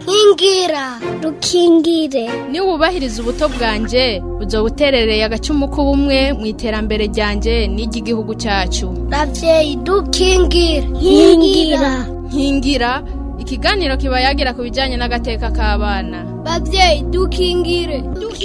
nkingira rukingire niwubahiriza ubuto bwanje uzoba uterereye agacumu k'ubumwe mu iterambere ryanje n'iry'igihugu cyacu ravyeyi dukingire nkingira nkingira ikiganiro kiba yagira ku bijyanye n'agateka k'abana bavyeyi dukingire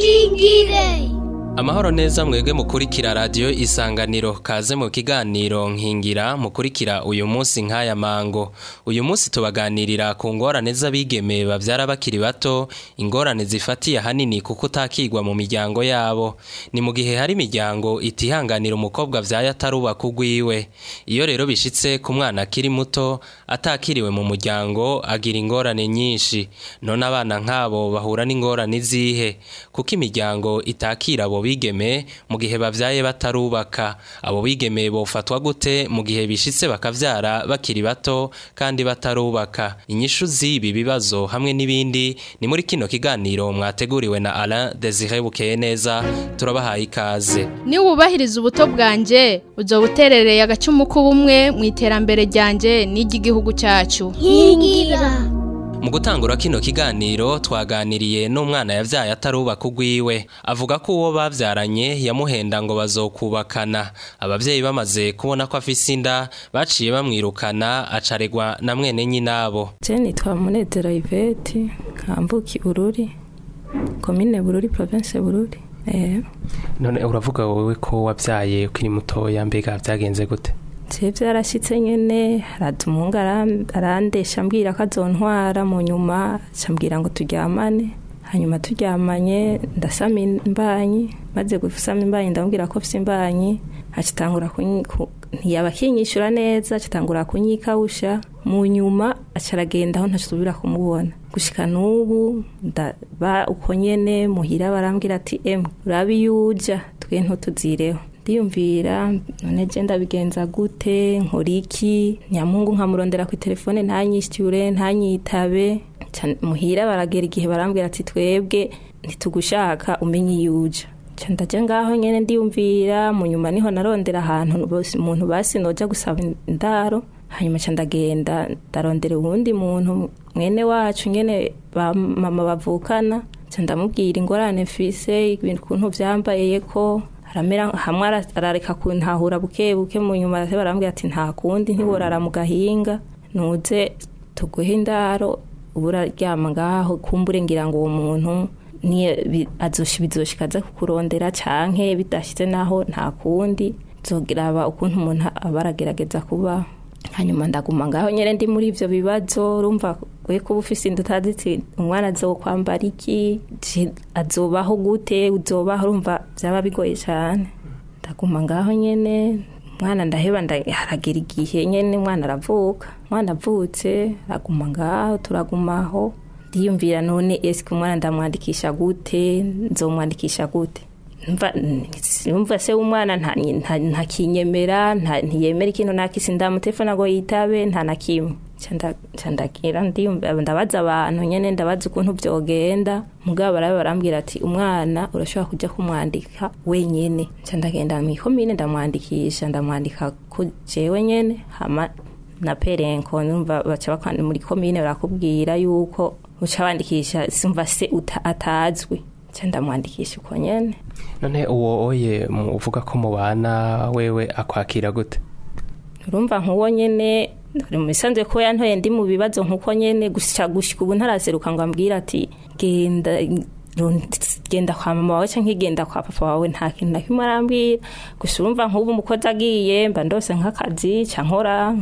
dukingire amahoro neza mwebwe mukurikira radiyo isanganiro kaze mu kiganiro nkingira mukurikira uyu munsi nk'aya mango uyu munsi tubaganirira ku ngorane z'abigeme babyara bakiri bato ingorane zifatiye ahanini kuko utakigwa mu miryango yabo ni mu gihe hari imiryango itihanganira umukobwa abyaye atarubaka ugwiwe iyo rero bishitse ku mwana akiri muto atakiriwe mu muryango agira ingorane nyinshi none abana nk'abo bahura n'ingorane zihe kuko imiryango itakira abo bigeme mu gihe bavyaye batarubaka abo bigeme bofatwa gute mu gihe bishitse bakavyara bakiri bato kandi batarubaka inyishu z'ibi bibazo hamwe n'ibindi ni muri kino kiganiro mwateguriwe na Alain Desire Bukeye neza turabahaye ikaze niwubahiriza ubuto bwanje uzoba uterereye agacumu k'ubumwe mu iterambere ryanje n'iry'igihugu cyacu nkingira mu gutangura kino kiganiro twaganiriye n'umwana yavyaye atarubaka ugwiwe avuga ko uwo bavyaranye yamuhenda ngo bazokubakana abavyeyi bamaze kubona ko afise inda baciye bamwirukana acaregwa na mwene nyinabo je nitwa munezero iveti nkambuki bururi komine bururi province bururi eh none uravuga wowe ko wavyaye ukiri mutoya mbega vyagenze gute je vyarashitse nyene haraza umuhungu aram- arandesha ambwira ko azontwara mu nyuma acambwira ngo turyamane hanyuma turyamanye ndasama imbanyi maze gusama imbanyi ndamubwira ko mfise imbanyi acitangura kunyi- ku- ntiyaba akinyishura neza acitangura kunyikawusha mu nyuma aca aragenda aho ntasubira kumubona gushika n'ubu ndaba uko nyene muhira barambwira ati emwe urabe iyo uja twe ntutuzireho ndiyumvira none je ndabigenza gute nkora iki nyamungu nkamurondera ku telefone ntanyishyure ntanyitabe Ca muhira baragera igihe barambwira ati twebwe ntitugushaka umenye iyo uja Ca ndaja ngaho nyene ndiyumvira mu nyuma niho narondera ahantu bose- umuntu basi noja gusaba indaro hanyuma ca ndagenda ndarondera uwundi muntu mwene wacu nyene ba mama bavukana ca ndamubwira ingorane mfise ibintu ukuntu vyambaye ko aramera hamwe ara- arareka kuntahura buke buke mu nyuma baraza barambwira ati nta kundi ntiworara mu gahinga nuze tuguhe indaro ubu uraryama ngaho kumbure ngira ngo uwo muntu niyo bi- azoshi bizoshika aza kukurondera canke bidashitse naho nta kundi zogiraba ukuntu umuntu aba aragerageza kubaho hanyuma ndaguma ngaho nyene ndi muri ivyo bibazo urumva we kuba ufise inda utazi iti umwana azokwambara iki je- azobaho gute uzobaho urumva vyaba bigoye cane ndaguma ngaho nyene umwana ndaheba nda- haragera igihe nyene umwana aravuka umwana avutse araguma ngaho turagumaho ndiyumvira none eske umwana ndamwandikisha gute nzomwandikisha gute Numva- numva se umwana nta- nta- ntakinyemera nta- ntiyemera ikintu nakisi ndamutelefona ngo yitabe nta na kimwe Ca nda- ca ndagira ndiyumva- ndabaza abantu nyene ndabaza ukuntu vyogenda mugabo barabe barambwira ati umwana urashobora kuja kumwandika wenyene ca ndagenda mw'ikomine ndamwandikisha ndamwandika ko jewe nyene hama na perenko numva baca bakwandika muri komine barakubwira yuko uca wandikisha simva se uta- atazwi ca ndamwandikisha uko nyene none uwo oye mu- uvuga ko mubana wewe akwakira gute urumva nk'uwo nyene uri mu bisanzwe ko yantoye ndi mu bibazo nk'uko nyene gusa gushika ubu ntaraseruka ngo ambwira ati genda rund- genda kwa mama wawe canke genda kwa papa wawe nta kintu na kimwe arambwira gusa urumva nk'ubu umukozi agiye mba ndose nk'akazi ca nkora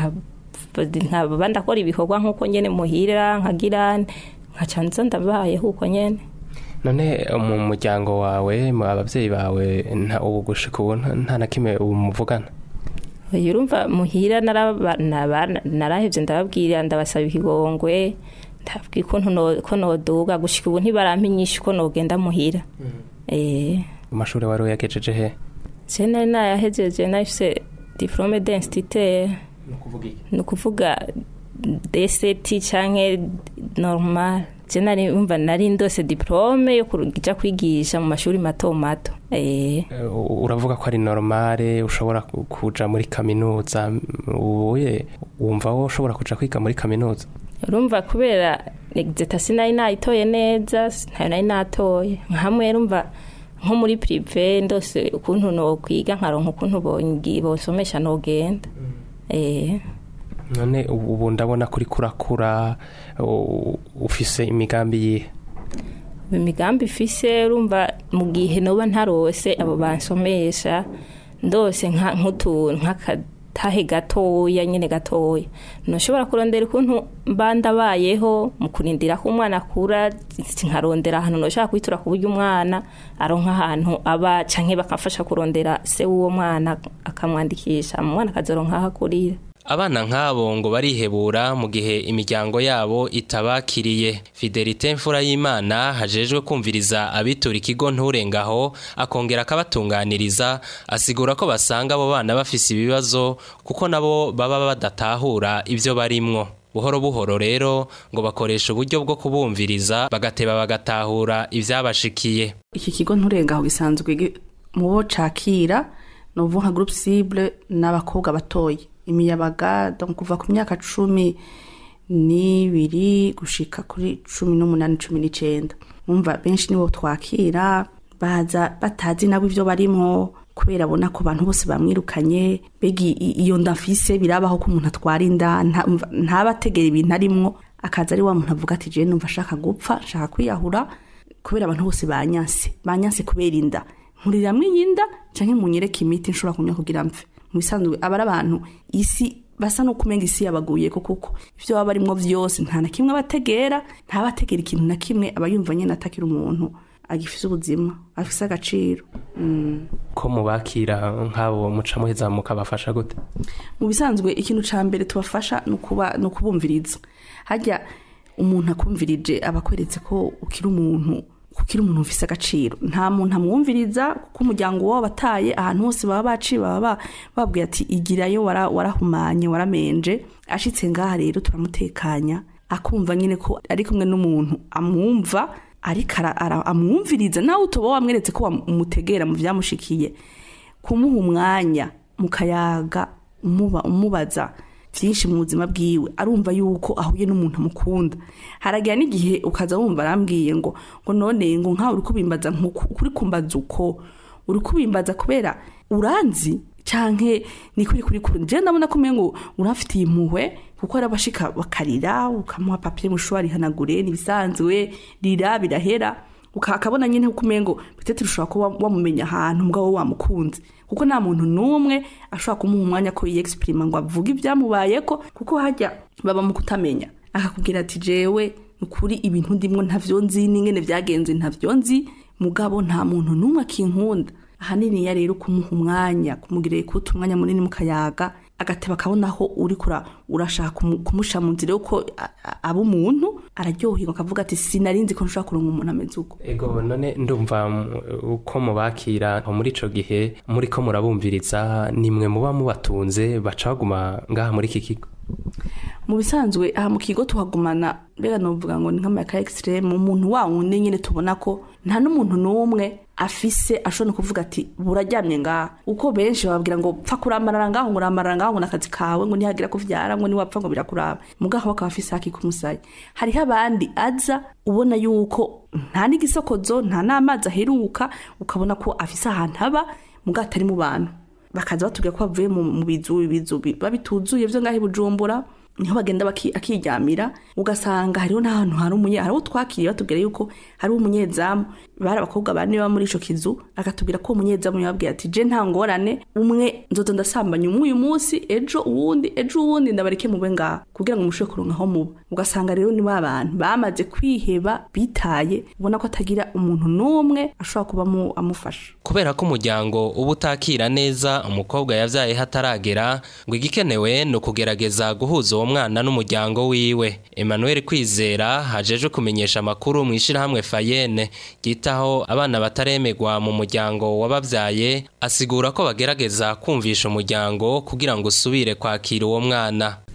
nka- nkaba ndakora ibikorwa nk'uko nyene muhira nkagira nkaca nza ndabayeho uko nyene none mu muryango wawe mu abavyeyi bawe nta ubu gushika ubu nta- nta na kimwe ubu muvugana Oya, urumva muhira naraba- naba- narahevye ndababwira ndabasaba ikigongwe ndababwira ukuntu no- ko noduga gushika ubu ntibarampa inyishu ko nogenda muhira eh amashuri wari uyagejeje he je nari nayahejeje nafise diplome d'instituteur ni ukuvuga DCT canke normal je nari umva nari ndose diplome yo kuja kwigisha mu mashuri mato mato eh Eh, u- uravuga ko ari normale ushobora ku- kuja muri kaminuza ubuye wumva wo ushobora kuja kwiga muri kaminuza urumva kubera egizeta sinari nayitoye neza ntayo nari natoye nka hamwe rumva nko muri pirive ndose ukuntu nokwiga nkaronka ukuntu bongi- bonsomesha nogenda eh none ubu ubu ndabona kuri kurakura u- ufise imigambi yihe imigambi ifise urumva mu gihe noba ntarose abo bansomesha ndose nka- nk'utuntu nk'akatahe gatoya nyine gatoya ntushobora kurondera ukuntu mba ndabayeho mu kurindira ko umwana akura nkarondera ahantu ntushaka kwitura ku buryo umwana aronka ahantu aba canke bakamfasha kurondera se w'uwo mwana akamwandikisha umwana akazoronka aho akurira Abana nk'abo ngo barihebura mu gihe imiryango yabo itabakiriye. Fidelite mfura y'Imana hajejwe kumviriza abitura ikigo nturengaho akongera akabatunganiriza asigura ko basanga abo bana bafise ibibazo kuko nabo baba badatahura ivyo barimwo. Buhoro buhoro rero ngo bakoresha uburyo bwo kubumviriza bagateba bagatahura ivyabashikiye. iki kigo nturengaho gisanzwe gi- mu bo cakira ni uvuga nka groupe cible n'abakobwa batoya imiyabaga donc kuva ku myaka cumi n'ibiri gushika kuri cumi n'umunani cumi n'icenda umva benshi nibo twakira baza batazi nabo ivyo barimwo kubera abona ko abantu bose bamwirukanye mbega i- iyo nda mfise birabaho ko umuntu atwara inda nta- umva, ntabategera ibintu arimwo akaza ari wa muntu avuga ati jewe numva ashaka gupfa nshaka kwiyahura kubera abantu bose banyanse banyanse kubera inda nkuriramwo iyi nda canke munyereke imiti nshobora kunywa kugira mve mu bisanzwe aba ari abantu isi basa no kumenga isi yabaguyeko kuko ivyo baba barimwo vyose nta na kimwe abategera ntabategera ikintu na kimwe aba yumva nyene atakira umuntu agifise ubuzima afise agaciro mm. ko mubakira nk'abo muca muheza mukabafasha gute mu bisanzwe ikintu ca mbere tubafasha ni ukuba- ni ukubumviriza harya umuntu akumvirije aba akweretse ko ukiri umuntu ukiri umuntu ufise agaciro nta muntu amwumviriza kuko umuryango wabo bataye ahantu hose baba baciye baba ba- babwiye ati igirayo wara- warahumanye waramenje ashitse ngaha rero turamutekanya akumva nyine ko ari kumwe n'umuntu amwumva ariko ara- ara- amwumviriza nawe utoba wamweretse ko wamutegera mu vyamushikiye kumuha umwanya mukayaga umuba umubaza byinshi mu buzima bwiwe arumva yuko ahuye n'umuntu amukunda haragira n'igihe ukaza wumva arambwiye ngo ngo none ngo nkawe uri kubimbaza nkuko uri kumbaza uko uri kubimbaza kubera uranzi canke ni kuri kuri kuri je ndabona ko umengo urafitiye impuhwe kuko ari abashika bakarira ukamuha papier mushwari hanagure nibisanzwe rira birahera ukakabona nyine uko umengo bitete ushobora kuba wamumenya ahantu mugabo wamukunze kuko nta muntu n'umwe ashobora kumuha umwanya ko yexprima ngo avuge ibyamubayeko kuko hajya baba mu kutamenya akakubwira ati jewe ukuri ibintu ndimwo ntavyo nzi n'ingene vyagenze ntavyo nzi mugabo nta muntu n'umwe akinkunda ahanini ya rero kumuha umwanya kumugirira kuta umwanya munini mukayaga agateba akabona aho uri kura urashaka kumu- kumusha mu nzira yuko a- a- aba umuntu araryoherwa akavuga ati sinarinzi ko nshobora kuronka umuntu ameze uko ego none ndumva mm, uko mubakira nko muri ico gihe muri ko murabumviriza nimwe muba mubatunze baca baguma ngaha muri iki kigo mu bisanzwe aha mu kigo tuhagumana mbega novuga ngo ni nk'amayaka extreme umuntu wa wundi nyine tubona ko nta n'umuntu n'umwe afise ashobora no kuvuga ati buraryamye ngaha uko benshi bababwira ngo pfa kuramarara ngaho ngo uramarara ngaho ngo n'akazi kawe ngo nihagira kuvyara ngo niwapfa ngo birakuraba mugaho bakaba afise haki k'umusayi hariho abandi aza ubona yuko nta n'igisokozo nta n'amazi aheruka ukabona ko afise ahantu aba mugaho atari mu bantu bakaza batubwira ko bavuye mu mu bizu ibizu bi- biba bituzuye vyo ngaho i bujumbura niho bagenda baki- akiryamira ugasanga hariho n'ahantu hari umunye hariho twakiriye batubwira yuko hari umunyezamu bari abakobwa bane baba muri ico kizu akatubwira ko uwo munyezamu yababwira ati je nta ngorane umwe nzoza ndasambanya umwe uyu munsi ejo uwundi ejo uwundi ndabareke mube ngaha kugira ngo mushobore kuronka aho muba ugasanga rero ni ba bantu bamaze kwiheba bitaye ubona ko atagira umuntu n'umwe ashobora kuba amu- amufasha Kubera ko umuryango uba utakira neza umukobwa yavyaye hataragera ngo igikenewe ni ukugerageza guhuza uwo mwana n'umuryango wiwe. Emmanuel Kwizera hajejwe kumenyesha amakuru mu ishirahamwe Fayene ryitaho abana bataremegwa mu muryango wabavyaye asigura ko bagerageza kumvisha umuryango kugira ngo usubire kwakira uwo mwana.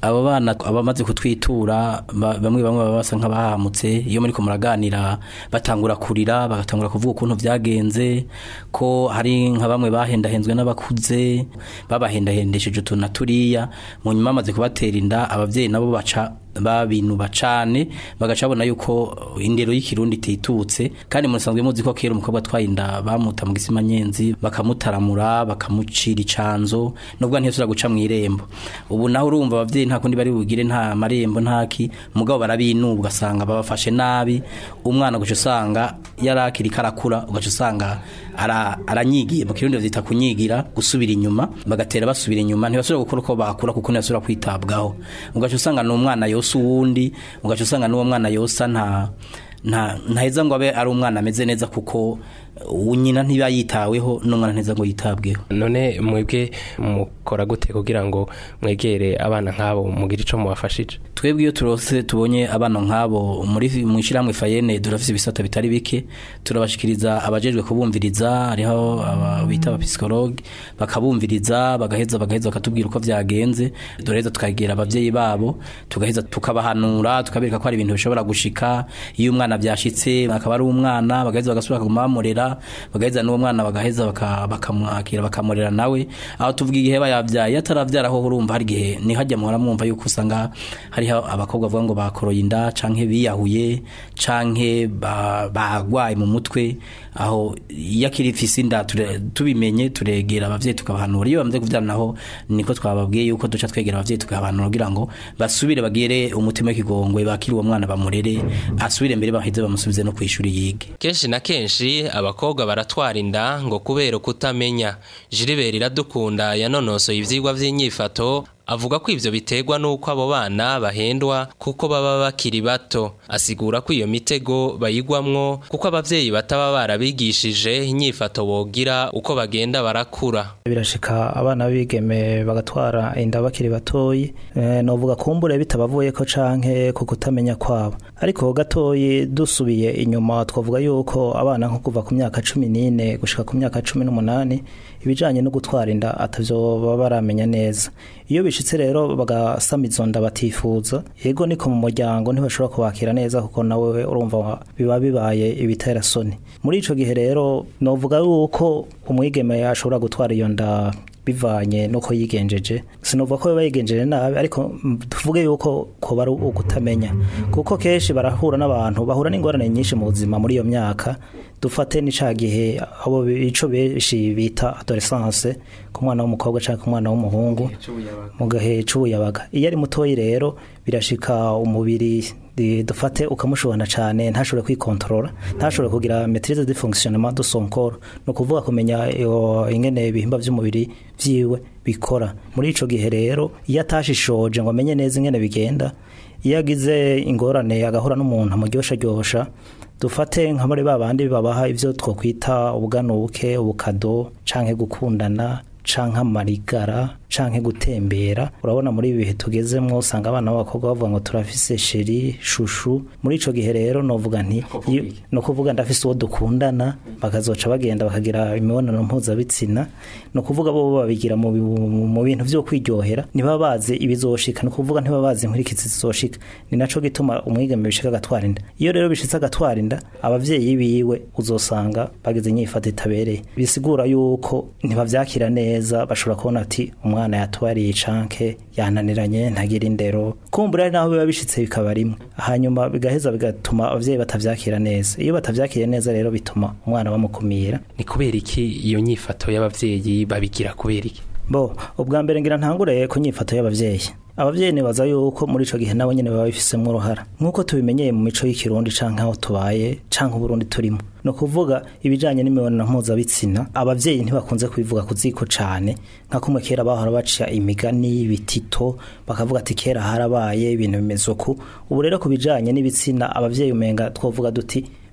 abo bana abamaze kutwitura ba- bamwe bamwe baba basa nk'abahamutse iyo muri ko muraganira batangura kurira bagatangura kuvuga ukuntu byagenze ko hari nka bamwe bahendahenzwe n'abakuze babahendahendesheje utuntu na turiya mu nyuma bamaze kubatera inda ababyeyi nabo baca babinuba cane bagaca babona yuko indero y'ikirundi ititutse kandi musanzwe muzi ko kera umukobwa atwaye inda bamuta mu gisima nyenzi bakamutaramura bakamucira icanzo nubwo ntiyasubira guca mu irembo ubu naho urumva abavyeyi nta kundi bari bugire nta marembo ntaki mugabo barabinuba ugasanga babafashe nabi umwana ugaca usanga yarakiri karakura ugaca usanga ara- aranyigiye mu kirundi bavyita kunyigira gusubira inyuma bagatera basubira inyuma ntibasubira gukora uko bakura kuko ntibasubira kwitabwaho ugaca usanga ni umwana yosa uwundi ugaca usanga n'uwo mwana yosa nta nta ntaheza ngo abe ari umwana ameze neza kuko uwo nyina ntiba yitaweho n'umwana nteza ngo yitabweho none mwebwe mukora gute kugira ngo mwegere abana nk'abo mugire ico mubafashije twebwe iyo turose tubonye abana nk'abo muri mu ishyirahamwe fayene durafise ibisata bitari bike turabashikiriza abajejwe kubumviriza hariho aba bita abapisikologe bakabumviriza bagaheza bagaheza bakatubwira uko vyagenze duraheza tukagera abavyeyi babo tugaheza tukabahanura tukabereka ko hari ibintu bishobora gushika iyo umwana vyashitse akaba ari umwana bagaheza bagasubira bakaguma bamurera bagaheza n'uwo mwana bagaheza baka- bakamwakira bakamurera nawe aho tuvuga igihe bayavyaye ataravyara ho urumva hari igihe ni hajya muhora mwumva yuko usanga hariho abakobwa bavuga ngo bakoroye inda canke biyahuye canke ba- bagwaye mu mutwe aho iyo akiri ifise inda ture- tubimenye turegera abavyeyi tukabahanura iyo bamaze kuvyara naho niko twababwiye yuko duca twegera abavyeyi tukabahanura kugira ngo basubire bagire umutima w'ikigongwe bakire uwo mwana bamurere asubire mbere baheze bamusubize no kwishuri yige kenshi na kenshi abakobwa baratwara inda ngo kubera kutamenya Gilbert iradukunda yanonosoye ivyigwa vy'inyifato avuga ko ivyo biterwa n'uko abo bana bahendwa kuko baba bakiri bato asigura ko iyo mitego bayigwamwo kuko abavyeyi bataba barabigishije inyifato bogira uko bagenda barakura birashika abana b'ibigeme bagatwara inda bakiri batoyi eh, novuga kumbure bitabavuye ko canke ku kutamenya kwabo ariko gatoyi dusubiye inyuma twavuga yuko abana nko kuva ku myaka cumi n'ine gushika ku myaka cumi n'umunani ibijanye no gutwara inda atavyo baba baramenya neza iyo bishitse rero bagasama izo nda batifuza yego niko mu muryango ntibashobora kubakira neza kuko nawe urumva biba bibaye ibitera soni muri ico gihe rero novuga yuko umwigeme ashobora gutwara iyo nda bivanye nuko yigenjeje sinova ko biba yigenjeje nabi ariko mm, tuvuge yuko ko ari ukutamenya kuko kenshi barahura n'abantu bahura n'ingorane nyinshi mu buzima muri iyo myaka dufate ni ca gihe abo bi- ico benshi bita adolescence ku mwana w'umukobwa canke ku mwana w'umuhungu mu gahe c'ubuyabaga iyo ari mutoyi rero birashika umubiri di- dufate ukamushobana cane ntashobore kwikontorora ntashobore kugira maîtrise de fonctionnement de son corps no kuvuga kumenya iyo- ingene ibihimba vy'umubiri vyiwe bikora muri ico gihe rero iyo atashishoje ngo amenye neza ingene bigenda iyo agize ingorane agahura n'umuntu amuryosha ryosha dufate nka muri ba bandi babaha ivyo twokwita ubuganuke ubukado canke gukundana canke amarigara canke gutembera urabona muri ibi bihe tugezemwo usanga abana b'abakobwa bavuga ngo turafise sheri shushu muri ico gihe rero novuga nti iyo- no kuvuga ndafise uwo dukundana bakazoca bagenda bakagira imibonano mpuzabitsina no kuvuga bo babigira mu bi- mu bintu vyo kwiryohera ntibaba bazi ibizoshika no kuvuga ntibaba bazi inkurikizi zizoshika ni naco gituma umwigeme bishika agatwara inda iyo rero bishitse agatwara inda abavyeyi biwe uzosanga bagize inyifato itabereye bisigura yuko ntibavyakira neza bashobora kubona ati umwana yatwariye canke yananiranye ntagira indero kumbura ari naho biba bishitse bikaba rimwe hanyuma bigaheza bigatuma abavyeyi batavyakira neza iyo batavyakiriye neza rero bituma umwana bamukumira ni kubera iki iyo nyifato y'abavyeyi babigira kubera iki bo ubwa mbere ngira ntangure ku nyifato y'abavyeyi abavyeyi nibaza yuko muri ico gihe nabo nyene baba bifisemwo uruhara nk'uko tubimenyeye mu mico y'ikirundi canke aho tubaye canke uburundi turimo ni ukuvuga ibijanye n'imibonano mpuzabitsina abavyeyi ntibakunze kubivuga ku ziko cane nka kumwe kera bahora baca imigani ibitito bakavuga ati kera harabaye ibintu bimeze uku ubu rero ku bijanye n'ibitsina abavyeyi umenga twovuga duti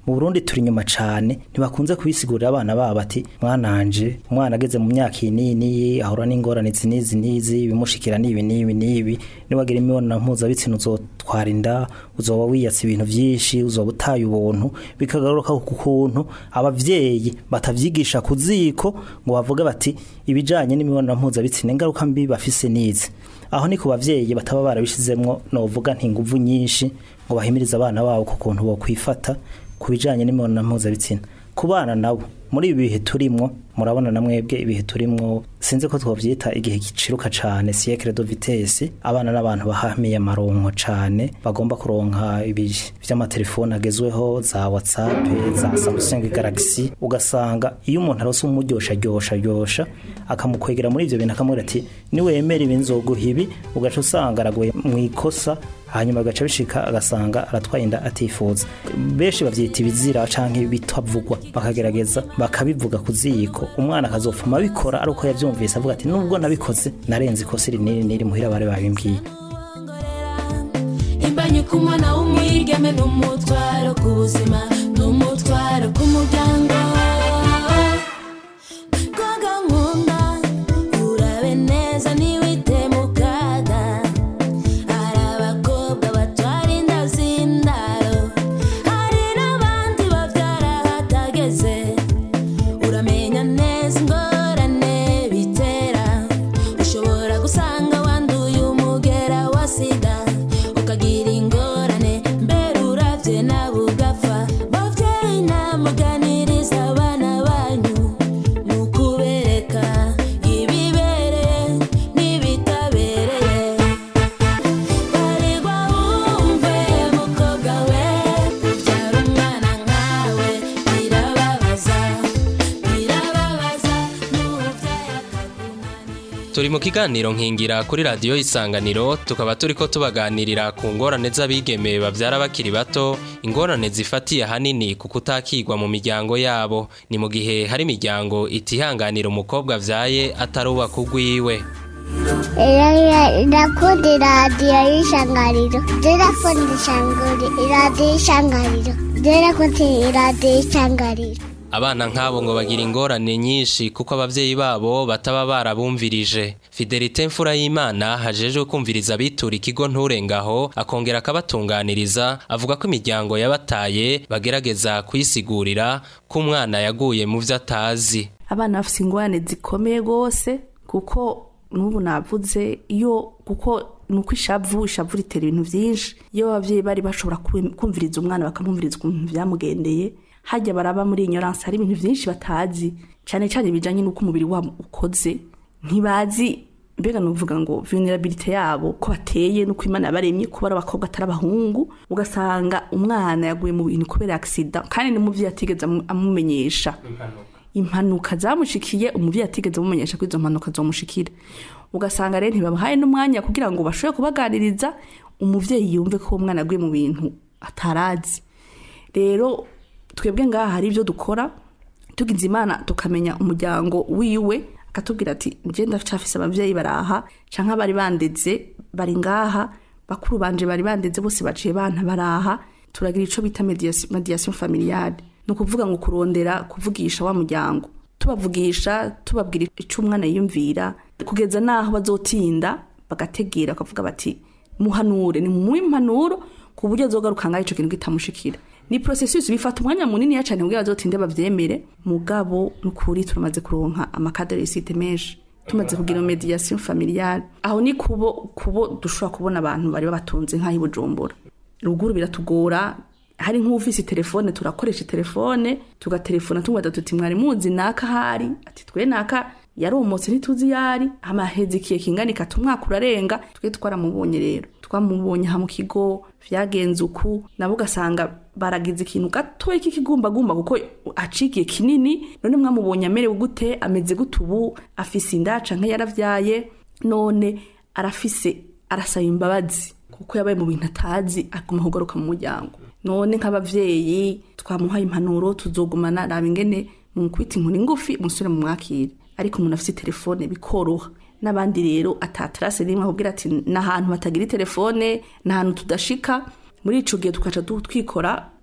mu Burundi turi inyuma cane ntibakunze kubisigurira abana babo ati mwananje umwana ageze mu myaka iyi n'iyi n'iyi ahura n'ingorane izi n'izi n'izi ibimushikira n'ibi n'ibi n'ibi niwagira imibonano mpuzabitsina uzotwara inda uzoba wiyatse ibintu vyinshi uzoba utaye ubuntu bikagaruka ku kuntu abavyeyi batavyigisha ku ziko ngo bavuge bati ibijanye n'imibonano mpuzabitsina ingaruka mbi bafise nizi aho ni ku bavyeyi bataba barabishizemwo novuga ntinguvu nyinshi ngo bahimirize abana babo ku kuntu bo kwifata ku bijanye n'imibonano mpuzabitsina ku bana nabo muri ibi bihe turimwo murabona na mwebwe ibihe turimwo sinzi ko twovyita igihe giciruka cane siècle de vitesse abana n'abantu bahamiye amaronko cane bagomba kuronka ibi vy'amatelefone agezweho za whatsapp za samsung galaxy ugasanga iyo umuntu arose umuryosha ryosha ryosha akamukwegera muri ivyo bintu akamubwira ati niwemera ibi nzoguha ibi ugaca usanga araguye mu ikosa hanyuma agaca bishika agasanga aratwaye inda atifuza benshi bavyita ibizira canke bitavugwa bakagerageza bakabivuga ku ziko umwana akazopfuma abikora ari uko yavyumvise avuga ati nubwo nabikoze narenze ikosa iri niri niri muhira bari babimbwiye imbanyi ku mwana w'umwigeme n'umutwaro ku buzima n'umutwaro ku muryango koga nkunda urabe neza ntiwite mu kaga hari abakobwa batwara inda z'indaro hari n'abandi babyara hatageze uramenya neza ingorane bitera ushobora gusanga wanduye umugera wa sida ukagira ingorane mbere uravye nawe ugapfa bavyeyi namuganiriza abana banyu ni ukubereka ibibereye n'ibitabereye baregwa wumve mukobwa we ubyara umwana nkawe birababaza birababaza n'ubyaye akakunanira turi mu kiganiro nkingira kuri radiyo isanganiro tukaba turi ko tubaganirira ku ngorane z'abigeme babyara bakiri bato ingorane zifatiye ahanini ku kutakigwa mu miryango yabo ni mu gihe hari imiryango itihanganira umukobwa abyaye atarubaka ugwiwe Irakunda iradiyo y'ishangariro. Irakunda iradiyo y'ishangariro. Irakunda iradiyo y'ishangariro. abana nk'abo ngo bagira ingorane nyinshi kuko ababyeyi babo bataba barabumvirije fidelite mfura y'imana hajejwe kumviriza abitura ikigo nturengaho akongera akabatunganiriza avuga ko imiryango yabataye bagerageza kuyisigurira ko umwana yaguye mu byo atazi abana bafite ingorane zikomeye rwose kuko n'ubu navuze iyo kuko ni uko ishavu ishavu ritera ibintu byinshi iyo ababyeyi bari bashobora kum- kumviriza umwana bakamwumviriza ukuntu byamugendeye hajya baraba muri ignorance hari ibintu byinshi batazi cyane cyane bijyanye n'uko umubiri wabo ukoze ntibazi mbega nuvuga ngo vulnerability yabo ko bateye nuko imana yabaremye kuba ari abakobwa atari abahungu ugasanga umwana yaguye mu bintu kubera accident kandi n'umuvyeyi atigeze amu- amumenyesha impanuka zamushikiye umuvyeyi atigeze amumenyesha ko izo mpanuka zomushikira ugasanga rero ntibabahaye n'umwanya kugira ngo bashobore kubaganiriza umuvyeyi yumve ko uwo mwana aguye mu bintu atarazi rero twebwe ngaha hari ibyo dukora tugize imana tukamenya umuryango wiwe akatubwira ati njye ndacafise ababyeyi baraha canke bari bandeze bari ngaha bakuru banje bari bandeze bose baciye bana baraha turagira ico bita mediation mediation familiale ni ukuvuga ngo kurondera kuvugisha wa muryango tubavugisha tubabwira ico umwana yiyumvira kugeza naho bazotinda bagategera bakavuga bati muhanure ni mu impanuro ku buryo azogaruka ngaho ico kintu kitamushikira ni processus bifata umwanya munini ya cyane kugira bazotinde bavyemere mugabo nukuri turamaze kuronka amakadere site menshi tumaze kugira mediation familiale aho ni kubo kubo dushobora kubona abantu bari babatunze nk'aho Bujumbura ruguru biratugora hari nk'ufise telefone turakoresha telefone tugatelefona tumwada tuti mwari muzi naka hari ati twe naka yaromotse ntituzi yari amahezi ikiye kingana ikata umwaka urarenga twe twaramubonye rero twamubonye aha mu kigo vyagenze uku nabo ugasanga baragize ikintu gatoya k'ikigumbagumba kuko acikiye kinini none mwamubonye amerewe gute ameze gute ubu afise inda canke yaravyaye none arafise arasaba imbabazi kuko yabaye mu bintu atazi aguma kugaruka mu muryango none nk'abavyeyi twamuhaye impanuro tuzogumana raba ingene mumukubita inkoni ngufi musubire mu mwakire ariko umuntu afite telefone bikoroha n'abandi rero atatarase rimwe akubwira ati n'ahantu batagira telefone n'ahantu tudashika muri ico gihe tukaca du- twikora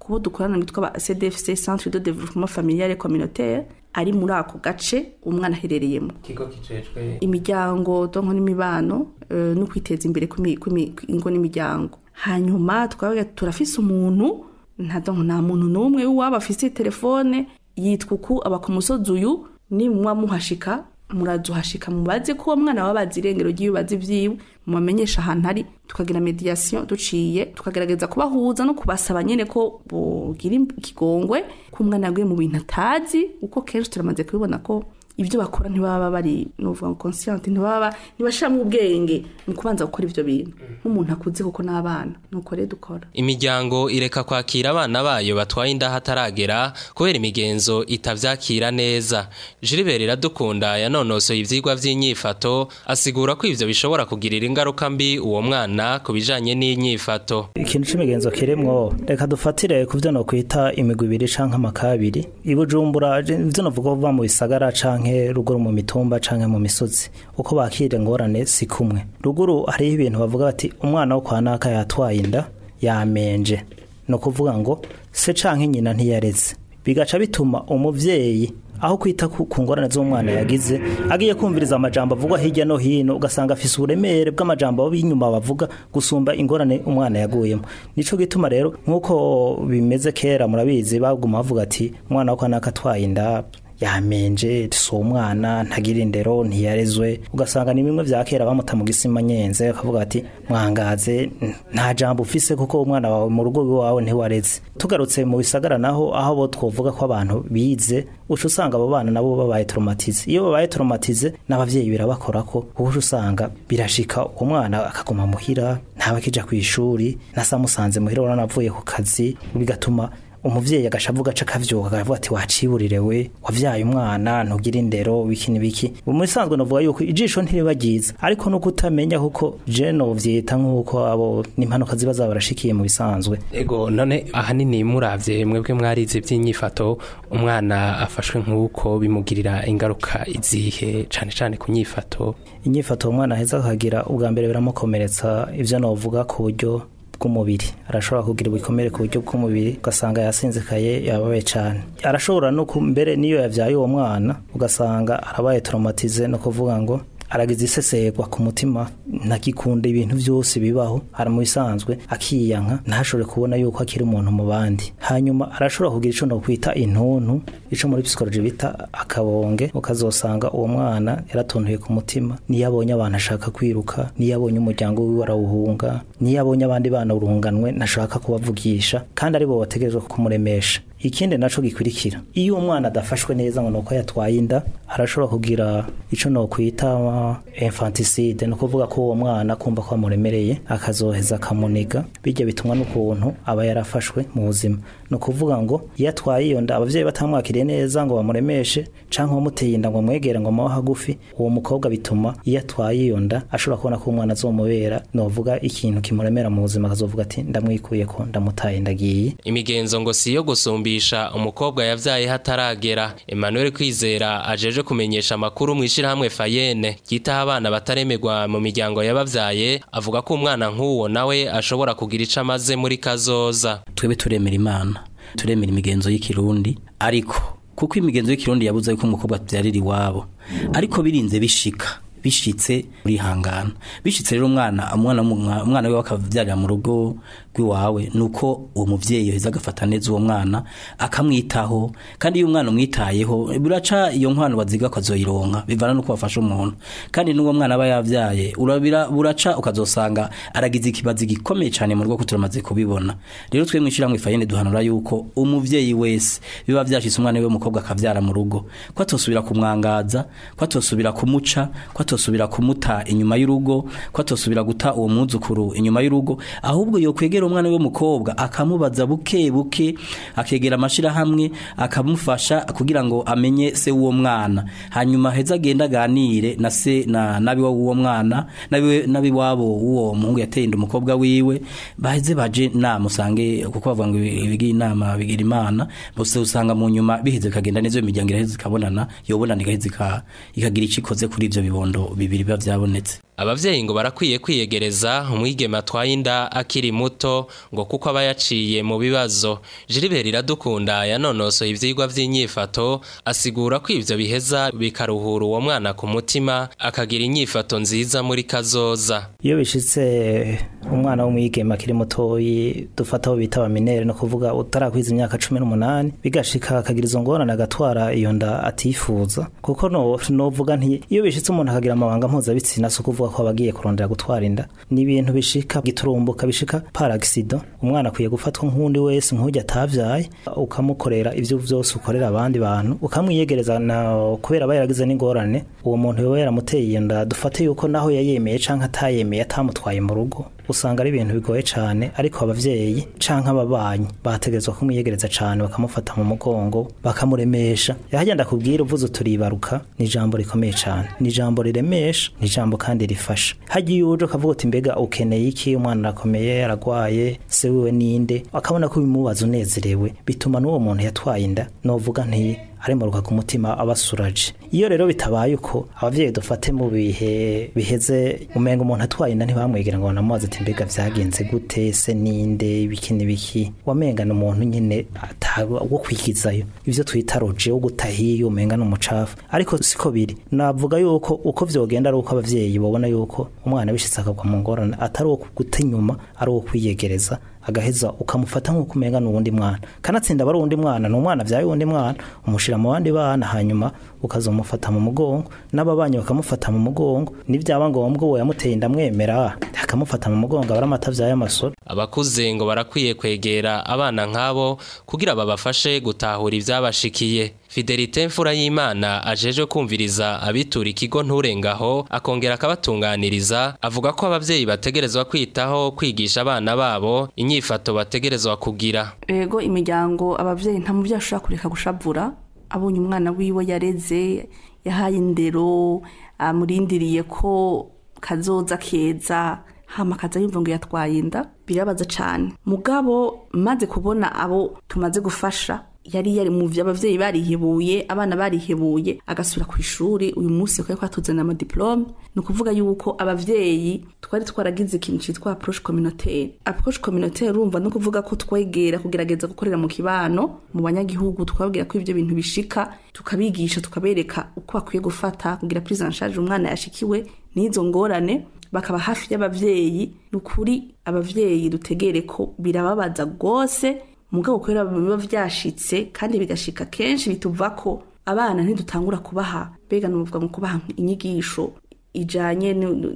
kubo dukorana bitwa ba CDFC Centre de Développement Familial et Communautaire ari muri ako gace umwana aherereyemo ikigo kijejwe imiryango donko n'imibano eh, no kwiteza imbere kw'imi- kw'imi- kw'ingo n'imiryango hanyuma twabaga turafise umuntu nta donko nta muntu n'umwe waba afise telefone yitwa uku aba ku musozi uyu nimwa muhashika murazuhashika mubaze ko uwo mwana waba bazi irengero ry'ibibazi vyiwe mubamenyesha ahantu ari tukagira mediation duciye tukagerageza kubahuza no kubasaba nyene ko bogira ikigongwe ko umwana yaguye mu bintu atazi uko kenshi turamaze kubibona ko ibyo bakora ntibaba bari nuvuga ngo conscient ntibaba ntibashiramo ubwenge mu kubanza gukora ivyo bintu nk'umuntu akuze kuko n'abana nuko rero dukora Imiryango ireka kwakira abana bayo batwaye inda hataragera kubera imigenzo itavyakira neza. Gilbert Iradukunda yanonosoye ivyigwa vy'inyifato asigura ko ivyo bishobora kugirira ingaruka mbi uwo mwana ku bijanye n'inyifato. ikintu c'imigenzo kiremwo reka dufatire ku vyo nokwita imigwi ibiri canke amakabiri ibujumbura je- ivyo novuga kuva mu bisagara canke ruguru mu mitumba canke mu misozi uko bakira ingorane si kumwe ruguru hariho ibintu bavuga bati umwana wo kwa naka yatwaye inda yamenje ni ukuvuga ngo se canke nyina ntiyareze bigaca bituma umuvyeyi aho kwita ku ku ngorane z'umwana yagize agiye kumviriza amajambo avugwa hirya no hino ugasanga afise uburemere bw'amajambo abo b'inyuma bavuga gusumba ingorane umwana yaguyemo nico gituma rero nk'uko bimeze kera murabizi baguma bavuga ati umwana wo kwa naka atwaye inda yamenje si umwana ntagira indero ntiyarezwe ugasanga ni bimwe vya kera bamuta mu gisima nyenze bakavuga ati mwangaze nta jambo ufise kuko umwana wawe mu rugo iwawe ntiwareze tugarutse mu bisagara naho aho bo twovuga ko abantu bize uca usanga abo bana nabo babaye traumatize iyo babaye traumatize n'abavyeyi birabakorako kuko uca usanga birashika uwo mwana akaguma muhira ntawe akija kw'ishuri nasa musanze muhira urabona avuye ku kazi bigatuma umuvyeyi agashavuga aca akavyuka akavuga ati waciburire we wavyaye umwana ntugira indero biki n'ibiki mu bisanzwe novuga yuko ijisho ntiriba ryiza ariko nuko utamenya kuko je novyita nk'uko abo n'impanuka ziba zabarashikiye mu bisanzwe ego none ahanini muravye mwebwe mwarize vy'inyifato umwana afashwe nk'uko bimugirira ingaruka izihe cane cane ku nyifato inyifato umwana aheza akagira ubwa mbere biramukomeretsa ivyo novuga ku buryo bw'umubiri arashobora kugira ibikomere ku buryo bw'umubiri ugasanga yasinzikaye yababaye cyane arashobora no ku- mbere niyo yavyaye uwo mwana ugasanga arabaye traumatize no kuvuga ngo aragize isesegwa ku mutima ntakikunda ibintu byose bibaho ara mu bisanzwe akiyanka ntashobore kubona yuko akiri umuntu mu bandi hanyuma arashobora kugira ico no kwita intuntu ico muri psychology bita akabonge ukazosanga uwo mwana yaratontuye ku mutima niyo abonye abantu ashaka kwiruka niyo abonye umuryango wiwe arawuhunga niyo abonye abandi bana urunganwe ntashaka kubavugisha kandi aribo bategerezwa kumuremesha ikindi naco gikurikira iyo umwana adafashwe neza ngo nuko yatwaye inda arashobora kugira ico nokwita infanticide no kuvuga ko uwo mwana kumva ko amuremereye akazoheza akamuniga bijya bitumwa n'ukuntu aba yarafashwe mu buzima ni ukuvuga ngo iyo atwaye iyo nda abavyeyi batamwakiriye neza ngo bamuremeshe canke uwamuteye inda ngo amwegere ngo amuhe hagufi uwo mukobwa bituma iyo atwaye iyo nda ashobora kubona ko umwana azomubera novuga ikintu kimuremera mu buzima akazovuga ati ndamwikuye ko ndamutaye ndagiye Imigenzo ngo si iyo gusumbisha umukobwa yavyaye hataragera. Emmanuel Kwizera ajeje kumenyesha amakuru mu ishirahamwe Fayene ryitaho abana bataremerwa mu miryango y'abavyaye avuga ko umwana nk'uwo nawe ashobora kugira ico amaze muri kazoza. twebwe turemera imana turemera imigenzo y'ikirundi ariko kuko imigenzo y'ikirundi yabuze yuko umukobwa abyarira iwabo ariko birinze bishika bishitse urihangana bishitse rero umwana umwana w'umwa- umwana we akavyarira mu rugo rw'iwawe nuko uwo muvyeyi yoheza agafata neza uwo mwana akamwitaho kandi iyo umwana umwitayeho buraca iyo nkwano baziga akazoyironka bivana nuko bafasha umuntu kandi n'uwo mwana aba yavyaye urabira buraca ukazosanga aragize ikibazo gikomeye cyane mu rugo ko turamaze kubibona rero twe mwishyiramwe fayene duhanura yuko umuvyeyi wese biba vyashitse umwana we w'umukobwa akavyara mu rugo ko atosubira kumwangaza ko atosubira kumuca ko atosubira kumuta inyuma y'urugo ko atosubira guta uwo mwuzukuru inyuma y'urugo ahubwo yokwegera umwana we w'umukobwa akamubaza buke buke akegera amashirahamwe akamufasha kugira ngo amenye se w'uwo mwana hanyuma heza agenda aganire na se na nabiwa w'uwo mwana nabiwe nabiwabo w'uwo muhungu yateye inda umukobwa wiwe baheze baje nama usange kuko bavuga ngo ibigira inama bigira imana bose usanga mu nyuma biheze bikagenda neza iyo miryango iraheze ikabonana yobonana igaheze ika- ikagira icyo ikoze kuri ivyo bibondo bibiri biba vyabonetse abavyeyi ngo barakwiye kwiyegereza umwigeme atwaye inda akiri muto ngo kuko aba yaciye mu bibazo Gilbert Iradukunda yanonosoye ivyigwa vy'inyifato asigura ko ivyo biheza bikaruhura uwo mwana ku mutima akagira inyifato nziza muri kazoza iyo bishitse umwana w'umwigeme akiri mutoyi dufata aho bita abaminere no kuvuga utarakwiza imyaka cumi n'umunani bigashika akagira izo ngorane agatwara iyo nda atifuza kuko no novuga nti iyo bishitse umuntu akagira amabanga mpuzabitsina si ukuvuga ko aba agiye kurondera gutwara inda ni ibintu bishika giturumbuka bishika paragisido umwana akwiye gufatwa nk'undi wese nk'ujya atavyaye ukamukorera ivyo vyose ukorera abandi bantu ukamwiyegereza na kubera aba yaragize n'ingorane uwo muntu yoba yaramuteye iyo nda dufate yuko naho yayemeye canke atayemeye atamutwaye mu rugo usanga ari ibintu bigoye cyane ariko abavyeyi canke ababanyi bategerezwa kumwiyegereza cyane bakamufata mu mugongo bakamuremesha yahagenda kubwira uvuze turibaruka ni ijambo rikomeye cyane ni ijambo riremesha ni ijambo kandi rifasha hagiye uje ukavuga uti mbega ukeneye iki umwana arakomeye aragwaye se wiwe ninde akabona ko bimubaza unezerewe bituma n'uwo muntu yatwaye inda novuga nti aremuruka ku mutima abasuraje iyo rero bitabaye uko abavyeyi dufate mu bihe biheze umenga umuntu atwaye inda ntibamwegera ngo banamubaze ati mbega vyagenze gute se ninde ibiki n'ibiki wamenga ni umuntu nyene wo kwigizayo ivyo twita roje wo gutahiyo umenga n'umucafu ariko siko biri navuga yuko uko vyogenda ari uko abavyeyi babona yuko umwana bishitse akagwa mu ngorane atari uwo guta inyuma ari uwo kwiyegereza agaheza ukamufata nk'uko umenga n'uwundi mwana kanatsinda aba ari uwundi mwana ni umwana vyaye uwundi mwana umushira mu bandi bana hanyuma ukazomufata mu mugongo n'ababanyi bakamufata mu mugongo nivyaba ngombwa uwo yamuteye indamwemera akamufata mu mugongo abari amata vyaye amasoro abakuze ngo barakwiye kwegera abana nk'abo kugira babafashe gutahura ivyabashikiye Fidelite mfura y'Imana ajeje kumviriza abitura ikigo nturengaho akongera akabatunganiriza avuga ko abavyeyi bategerezwa kwitaho kwigisha abana babo inyifato bategerezwa kugira ego imiryango abavyeyi nta muvyeyi ashobora kureka gushavura abonye umwana wiwe yareze yahaye indero amurindiriye ko kazoza keza hama kaza yumva ngo yatwaye inda birabaza cane mugabo maze kubona abo tumaze gufasha yari yari mu vyo abavyeyi barihebuye abana barihebuye agasubira ku ishuri uyu munsi ko kwatuzana ama diplome ni ukuvuga yuko abavyeyi twari twaragize ikintu citwa approche communautaire approche communautaire urumva no kuvuga ko twegera kugerageza gukorera mu kibano mu banyagihugu twabwira ko ivyo bintu bishika tukabigisha tukabereka uko bakwiye gufata kugira prise en charge umwana yashikiwe n'izo ngorane bakaba hafi y'abavyeyi ni ukuri abavyeyi dutegere ko birababaza rwose mugabo kubera biba vyashitse kandi bigashika kenshi bituva ko abana ntidutangura kubaha mbega nuvuga mu kubaha inyigisho ijanye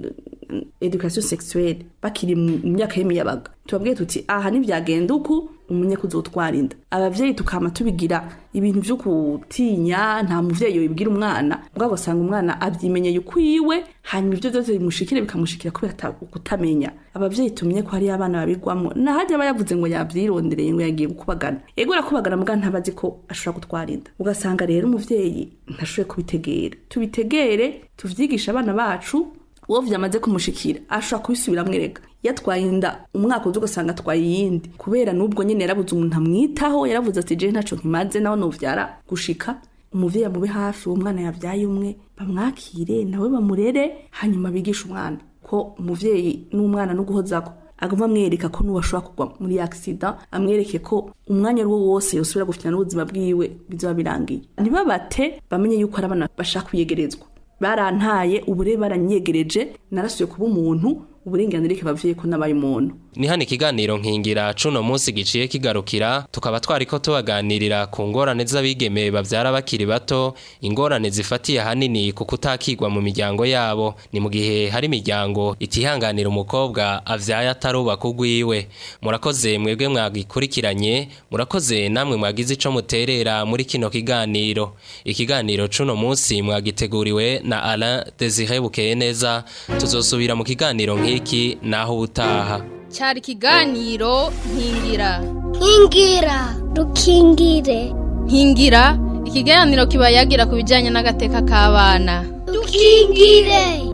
education sexuelle bakiri mu myaka y'imiyabaga tubabwiye tuti aha ntivyagenda uku umenye kuzotwara inda abavyeyi tukama tubigira ibintu vyo kutinya nta muvyeyi yobibwira umwana mugabo usanga umwana avyimenyeye ukwiwe hanyuma ivyo vyose bimushikire bikamushikira kubera kutamenya abavyeyi tumenye ko hariyo abana babigwamo nahajya aba yavuze ngo yavyirondereye ngo yagiye gukubagana ego arakubagana mugabo ntabazi ko ashobora gutwara inda ugasanga rero umuvyeyi ntashoboye kubitegera tubitegere tuvyigisha abana bacu uwo vyamaze kumushikira ashobora kubisubiramwo erega yatwaye inda umwaka uzi ugasanga atwaye iyindi kubera n'ubwo nyene yarabuze umuntu amwitaho yaravuze ati jewe ntaco nkimaze nawe novyara gushika umuvyeyi amube hafi uwo mwana yavyaye umwe bamwakire nawe bamurere hanyuma bigisha umwana ko umuvyeyi n'umwana no guhozako agomba amwereka ko n'uwo ashobora kugwa muri accident amwereke ko umwanya ari wo wose yosubira gufitana n'ubuzima bwiwe bizoba birangiye ntibabate bamenye yuko ari abana bashaka kwiyegerezwa barantaye ubure baranyegereje narasuye kuba umuntu uburenganzira ikabavye ko nabaye umuntu ni hano ikiganiro nkingira cuno munsi giciye kigarukira tukaba twariko tubaganirira ku ngorane z'abigeme bavyara bakiri bato ingorane zifatiye hanini ku kutakigwa mu miryango yabo ni mu gihe hari imiryango itihanganira umukobwa avyaye atarubaka ugwiwe murakoze mwebwe mwagikurikiranye murakoze namwe mwagize ico muterera muri kino kiganiro ikiganiro cuno munsi mwagiteguriwe na Alain Desire Bukeye neza tuzosubira mu kiganiro nk'iki naho ubutaha cyari ikiganiro nkingira nkingira dukingire nkingira ikiganiro kiba yagira ku bijyanye n'agateka k'abana dukingire